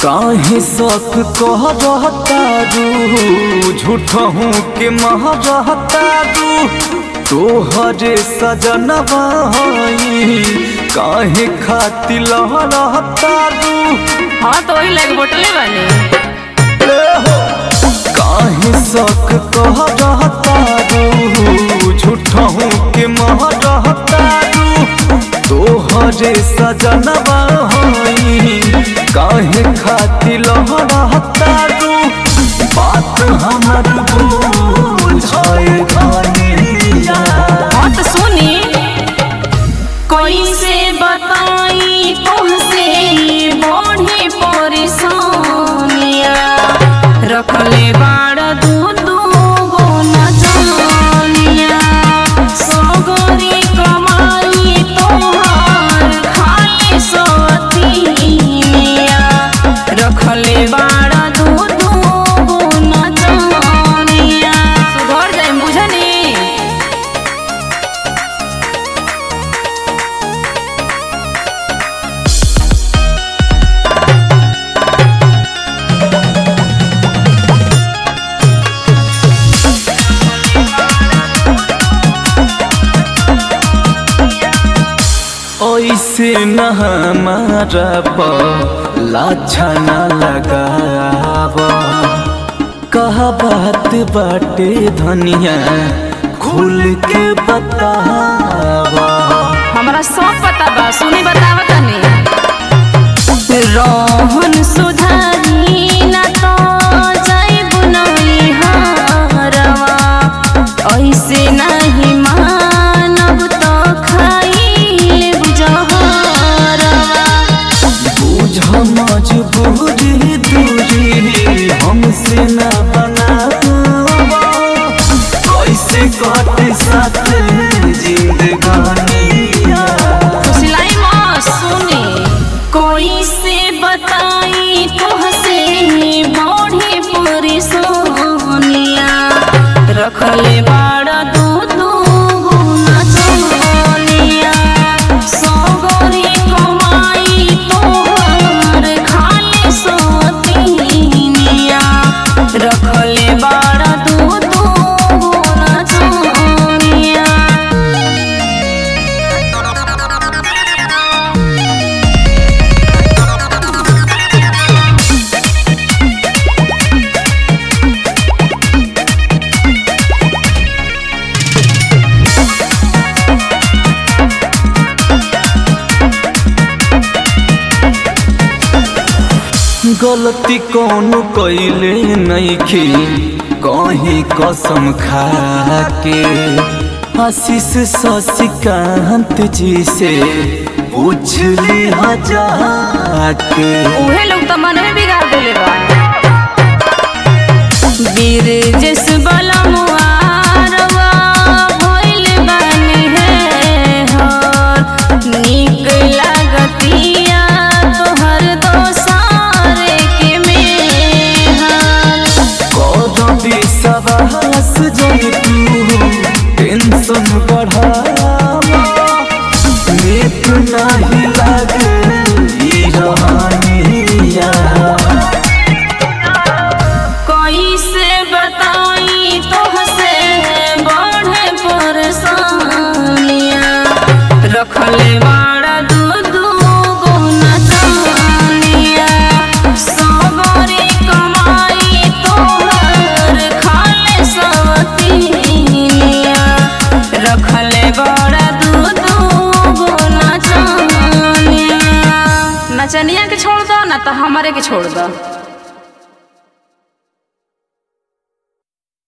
काहे शौक कह रहतारू झूठहू के मह रहतारू तोहरे सजनवा हई काहे खातिर लह रहतारू हाँ तो वही लग बोटले बने काहे शौक कह रहतारू झूठहू के मह रहतारू तोहरे सजनवा हई काहे खातिर लह रहतारू बात हमर बुझाए धनिया हाँ तो सुनी कोई से बताई तुमसे बढ़ी परेशानिया रखले बाड़ दू दू गो नचनिया सगरी कमाई तोहार खाली सवतिया रखले बाड़ दू दू गो नचनिया सुधर जाए बुझनी ऐसे न हमारा पर लाछा न लगाव कह बात बाटे धनिया खुल के बतावा हमरा सब पता बा सुनी बताव तनी रोहन सुधारी ना तो जाइब नहीं हरवा ऐसे नहीं मानब तो खाई जहरवा बुझ मजबूरी दूरी हमसे न बनावा कैसे कटे साथ जिंदगानिया सिलाई माँ सुने कोई से बताई तुहसे बढ़ी परेशानिया रखले बाड़ा दू दू गुना चनिया सगरी कमाई तोहर खाली सतिनिया रखले बाड़ा दू दू गुना चनिया गलती कौन कैले नइखे कहीं कसम खा के आशीष शशिकांत जी से पूछ ले जाके उहे लोग तो मन में बिगाड़ देले बा वीर जस बलमुआरवा भइल बानी है हर नीक लागतिया तोहर दोसार के मेहर कर विश्वास जन तू टेंशन बढ़ावा नीक नहीं लागे ई रहनिया कैसे बताई तोहसे बढ़े परेशानिया रखले बाड़ा दू दू गो नचनिया सबरी कमाई तोहर खाले सवतिनिया रखले बाड़ा दू दू गो नचनिया नचनिया के छोड़ दो ना तो हमारे के छोड़ दो